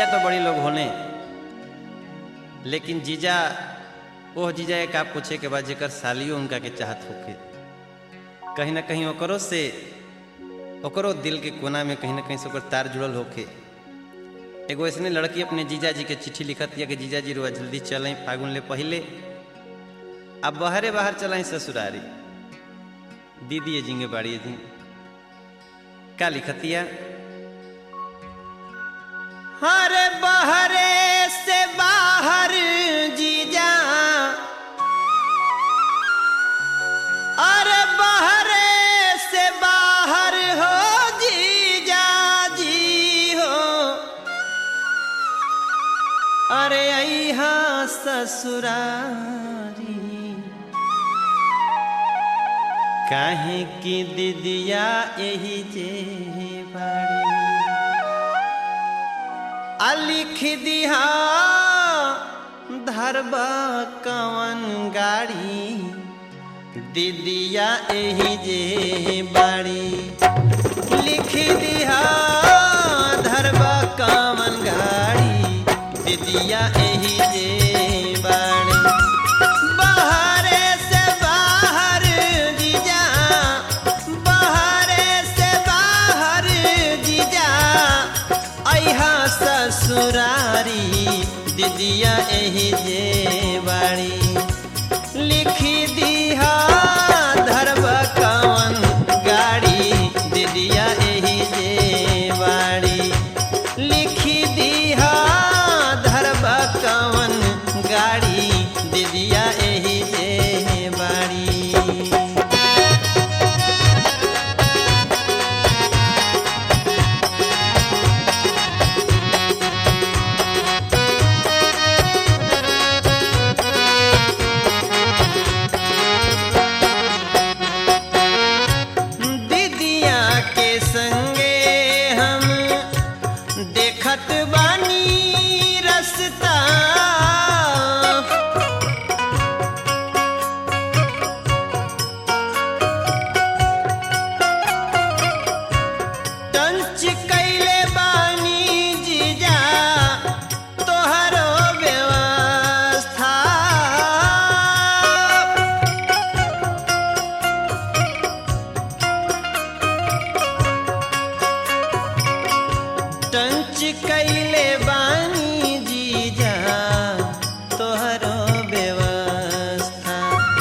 तो बड़ी लोग होने लेकिन जीजा ओह जीजा एक आप पूछे के बाद जेकर सालियो उनका के चाहत होके कहीं ना कहीं ओकरो से ओकरो दिल के कोना में कहीं ना कहीं से ओकर तार जुड़ल होके एगो ऐसने लड़की अपने जीजा जी के चिट्ठी लिखत दिया कि जीजा जी रुआ जल्दी चलें फागुन ले पहले अब बाहरे बाहर चलें ससुरारी दीदी जिंगे बाड़ी जी का लिखतिया हरे बहरे से बाहर जीजा अरे बहरे से बाहर हो जीजा जी हो अरे अहा ससुरारी काहे की दीदिया यही जे बाड़ी आ लिख दिहा धरबा कवन गाड़ी दीदिया यही जे बाड़ी लिख दिहा धरबा कवन गाड़ी दीदिया यही जे बाड़ी बाहरे से बाहर जीजा बाहरे से बाहर जीजा अहा ससुरारी दीदिया एही जे बाड़ी लिखी दिहा धरब कवन गाड़ी दीदिया एही जे बाड़ी लिखी दिहा धरब कवन गाड़ी दीदिया एही जे बाड़ी दीदिया के संगे हम देखत बानी रस्ता टंच कैले बानी जीजा तोहरो व्यवस्था टंच कैले बानी जीजा तोहरो व्यवस्था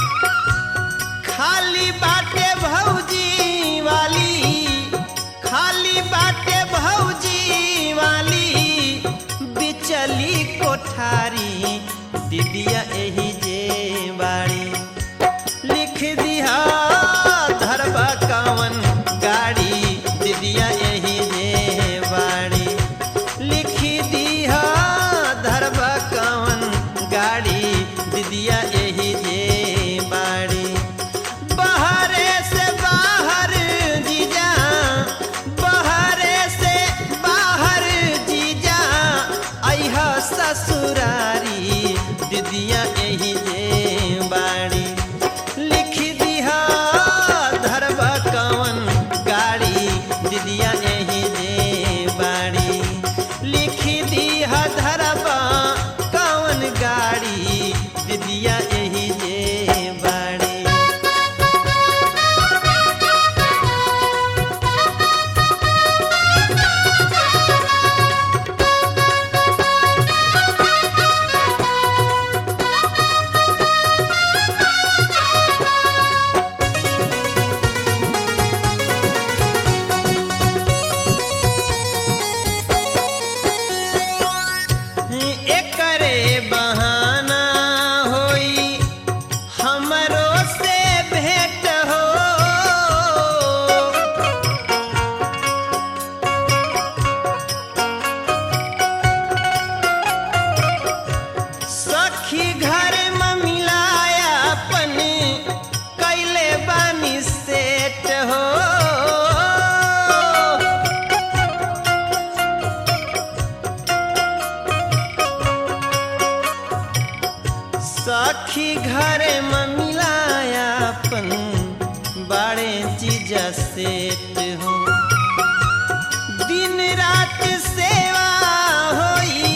खाली बाटे भौजी वाली खाली बाटे भौजी वाली बिचली कोठारी दीदिया एही जे बाड़ी लिख दिहा धरबा कवन गाड़ी दीदिया एही जे बाड़ी लिख दिहा धरबा कवन गाड़ी दीदिया एही जे बाड़ी बाहरे से बाहर जीजा बाहरे से बाहर जीजा अहा ससुरारी दीदिया एही जे बाड़ी लिख दिहा धरबा कवन गाड़ी दीदिया एही जे बाड़ी लिख दिहा धरबा कवन गाड़ी दीदिया एही जे बाड़ी एकरे बहाना होई हमरो से भेंट हो सखी घर में मिलाया अपन कैले बानी सेट हो सखी घर में मिलाया अपन बड़े चीज सेट हो दिन रात सेवा होई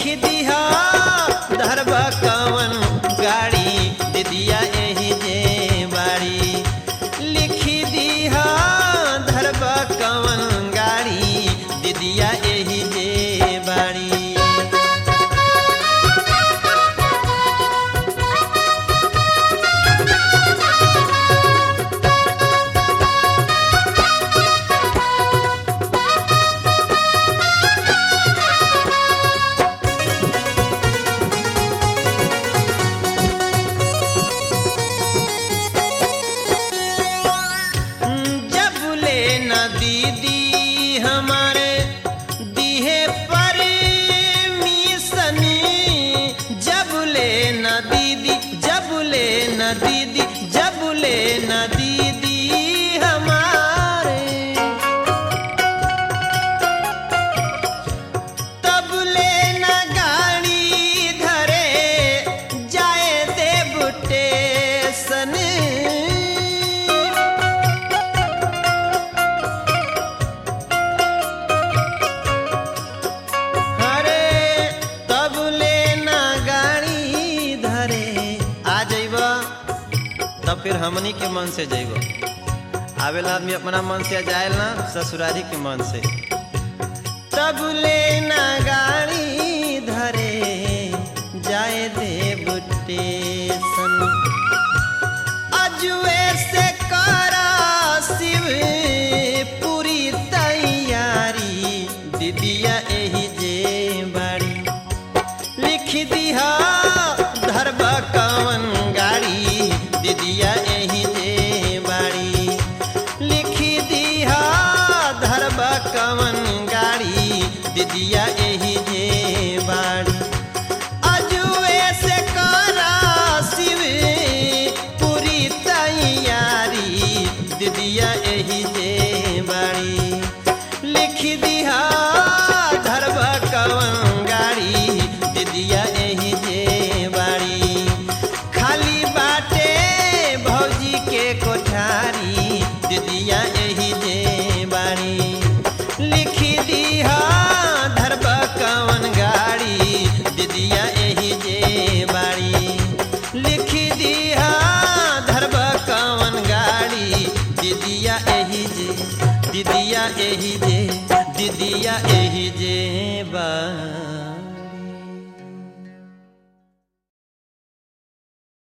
दिहा धरबा कवन गाड़ी दीदिया एही जे बाड़ी लिख दिहा धरबा कवन गाड़ी दीदिया एही जे बाड़ी जब ले न दीदी हमारे दिहे पर मिसनी जब ले न दीदी जब ले न दीदी जब ले न दीदी हमारे तब ले न गाड़ी धरे जाए देव टेशन अरे तब लेना गाड़ी धरे आ जइब तब फिर हमनी के मन से जइब आवेला आदमी अपना मन से जाए ना ससुरारी के मन से तब लेना गाड़ी धरे जाए देव टेशन अजुए से करा शिव पूरी तैयारी दीदिया एही जे बाड़ी लिख दिहा धरबा कवन गाड़ी दीदिया एही जे बाड़ी लिख दिहा धरबा कवन गाड़ी दीदिया एही जे बाड़ी अजुए से करा शिव पूरी तैयारी दीदिया एही जे बाड़ी लिख दिहा धरबा कवन गाड़ी दीदिया एही जे बाड़ी खाली बाटे भौजी के कोठारी दीदिया एही जे बाड़ी लिख